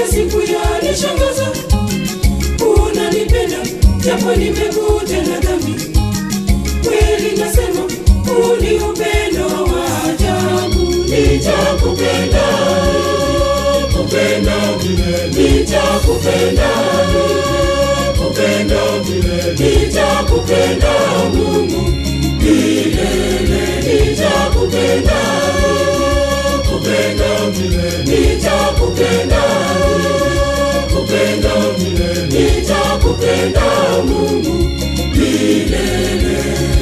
kila siku yanishangaza. Unanipenda japo nimekutenda dhambi, kweli nasema huu ni upendo wa ajabu. Nitakupenda, kupenda milele, nitakupenda, kupenda milele, nitakupenda Mungu milele, nitakupenda, kupenda milele, nitakupenda, kupenda milele, nitakupenda Mungu milele.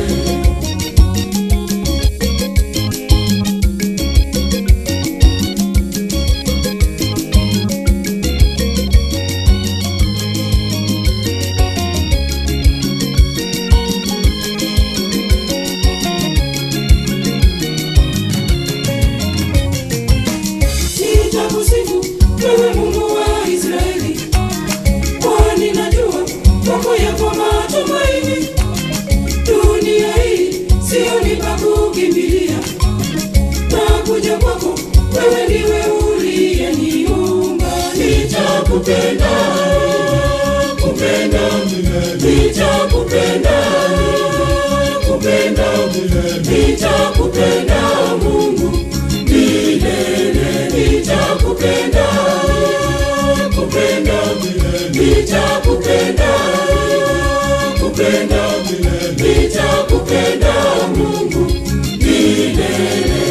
Nitakusifu wewe Mungu wa Israeli, kwani najua kwako yapo matumaini. Dunia hii sioni pa kukimbilia, nakuja kwako, wewe ndiwe uliyeniumba. Nitakupenda, kupenda milele, nitakupenda, kupenda milele, nitakupenda Mungu milele, nitakupenda, kupenda milele, nitakupenda, kupenda milele, nitakupenda Mungu milele.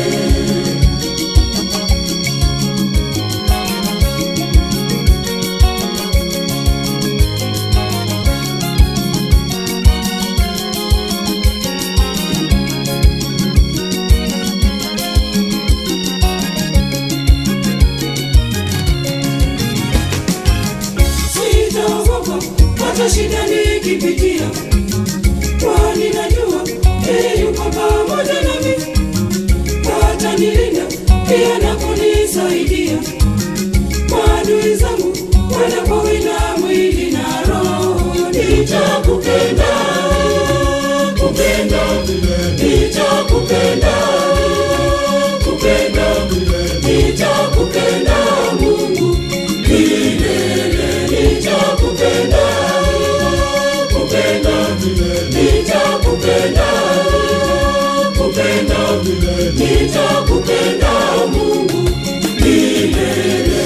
Sitaogopa hata shida nikipitia, kwani najua yeye yuko pamoja nami, atanilinda pia na kunisaidia. Maadui zangu wanapowinda mwili na roho, nitakupenda, kupenda milele, nitakupenda, kupenda milele, nitakupenda Mungu milele, nitakupenda, kupenda milele, nitakupenda, kupenda milele, nitakupenda Mungu milele.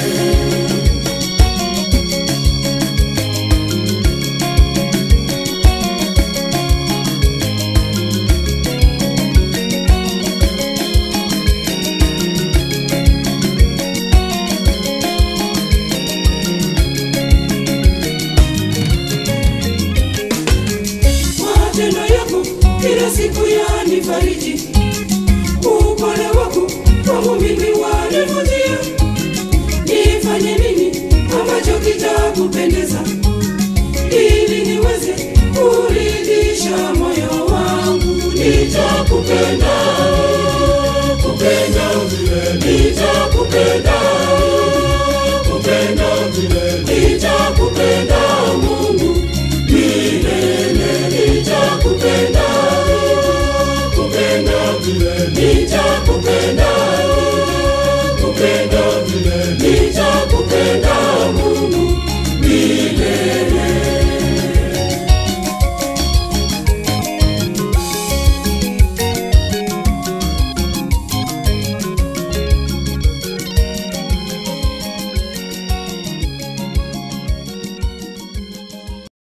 Matendo yako kila siku yanifariji, upole wako kwangu mimi wanivutia. Nifanye nini ambacho kitakupendeza, ili niweze kuridhisha moyo wangu? Nitakupenda, kupenda milele, nitakupenda, kupenda milele, nitakupenda Mungu milele, nitakupenda, kupenda milele, nitakupenda,